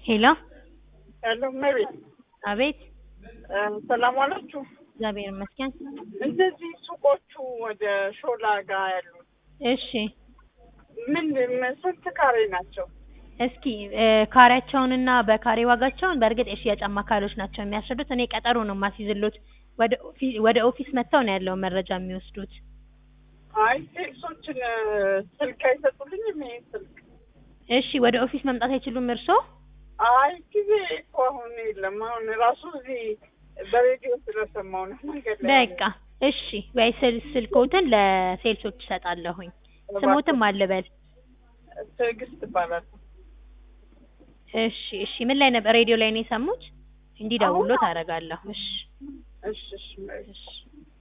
ሄሎ ያለው መቤት አቤት ሰላም ዋላችሁ። እግዚአብሔር ይመስገን። እንደዚህ ሱቆቹ ወደ ሾላ ጋር ያሉት እሺ ምን ስንት ካሬ ናቸው? እስኪ እ ካሬያቸውንና በካሬ ዋጋቸውን በእርግጥ የሽያጭ አማካሪዎች ናቸው የሚያስረዱት። እኔ ቀጠሮ ነው የማስይዝሎት። ወደ ኦፊስ ወደ ኦፊስ መጥተው ነው ያለውን መረጃ የሚወስዱት። አይ ሴልሶችን ስልክ አይሰጡልኝም። ይሄ ስልክ እሺ ወደ ኦፊስ መምጣት አይችሉም እርስዎ? አይ ጊዜ እኮ አሁን የለም። አሁን ራሱ እዚህ በሬዲዮ ስለሰማው ነው መንገድ ላይ በቃ እሺ፣ ወይ ስል ስልክዎትን ለሴልሶች እሰጣለሁኝ። ስሞትም አልበል። ትዕግስት ይባላል። እሺ እሺ። ምን ላይ ነበር? ሬዲዮ ላይ ነው የሰሙት? እንዲደውሎት አሁን- አደርጋለሁ። እሺ እሺ እሺ መቤት። እሺ